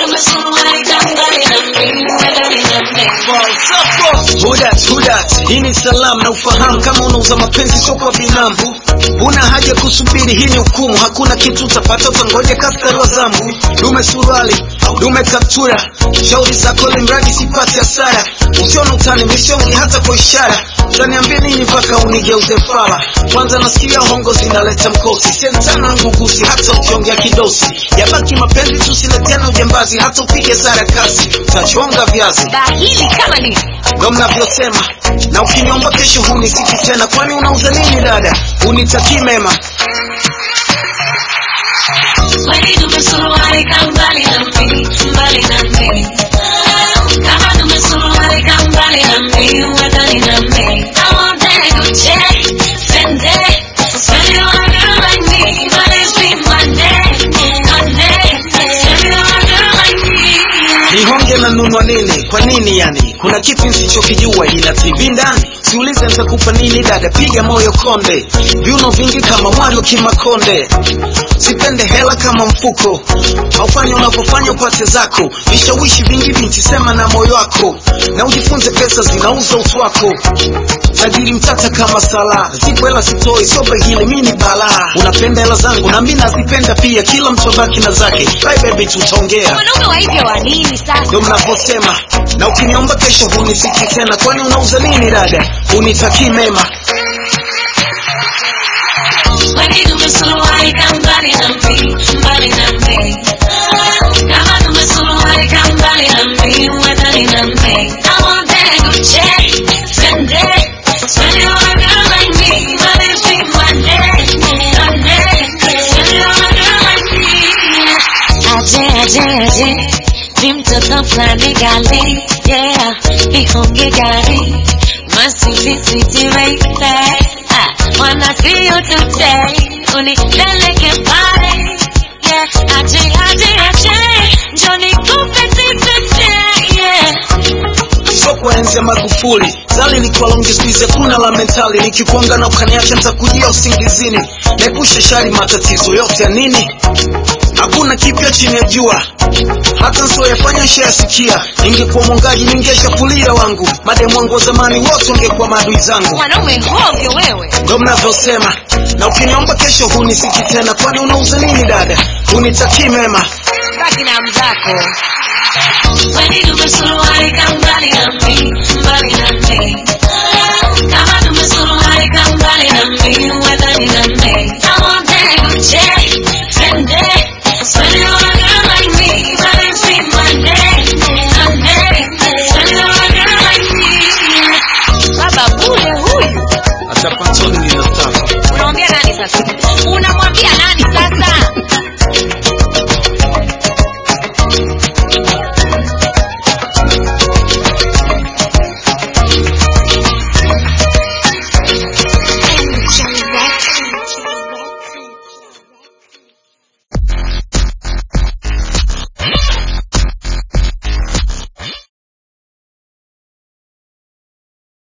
Hudat, hudat, hii ni salamu na ufahamu kama unauza mapenzi sio kwa binamu. Una haja kusubiri, hii ni hukumu. Hakuna kitu utapata, utangoja kaskari wa zambu. Dume suruali, dume kaptura, shauri zako limradi sipate hasara. Usione utani mishongi hata kwa ishara. Utaniambia nini mpaka unigeuze fala? Kwanza nasikia hongo zinaleta mkosi, sentana ngugusi, hata ukiongea kidosi. Yabaki mapenzi, tusiletena ujambazi, hata upige sarakasi, utachonga viazi bahili kama nini ndo mnavyosema na ukiniomba kesho hunisiki tena kwani unauza nini dada unitakii mema Kweli tumesuruali ka mbali na mimi, mbali na mimi. Kama tumesuruali ka mbali na mimi, mbali na mimi. I want that Gucci, Fendi, spend it on a girl like me, but it's been Monday, Monday. Spend it on a girl like me. nihonge na nunwa nini kwa nini yani kuna kitu nsichokijua ina tv ndani siulize nitakupa nini dada piga moyo konde viuno vingi kama mwari kimakonde sipende hela kama mfuko haufanya unavyofanya upate zako vishawishi vingi binti sema na moyo wako na ujifunze pesa zinauza utu wako tajiri mtata kama sala zipo hela sitoi sobe hili mi ni balaa unapenda hela zangu na mi nazipenda pia kila mtu abaki na zake bye baby tutaongea Wanaume wa hivyo wa nini sasa? ndo mnavyosema na ukiniomba kesho hunisiki tena kwani unauza nini dada unitakii mema Kweli tumesuruali ka mbali na mimi, mbali na mimi. Kama tumesuruali ka mbali na mimi, mbali na mimi. I want that Gucci, Fendi, spend it on a girl like me, but it's been Monday, Monday. Spend it on a girl like me. Aje, aje, aje, ni mtoto fulani gali, yeah, ihonge gari, masiti siti baby, ah, wanna see you today, unipeleke pale, yeah, aje, aje, aje, njoo nikupe tete, yeah. sio kuenzi ya magufuli zali nikiwa longi skuizi kuna la mentali nikikuanga na ukaniacha ntakujia usingizini naepusha shari matatizo yote ya nini hakuna kipya chini ya jua hata nsioyafanya nshayasikia ningekuwa mwongaji ningeshafulia wangu mademu wangu wa zamani wote wangekuwa maadui zangu Mwanaume hovyo wewe. ndo mnavyosema na ukiniomba kesho hunisiki tena kwani unauza nini dada unitakii mema baki na mzako Kweli tumesuruali ka mbali na mimi, mbali na mimi. Kama tumesuruali ka mbali na mimi, mbali na mimi. I want that Gucci, Fendi, spend it on a girl like me, but it's been Monday, Monday. Spend it on a girl like me. Baba bure huyu. hata pantoni ninataka Unaongea nani sasa? Unamwambia nani sasa?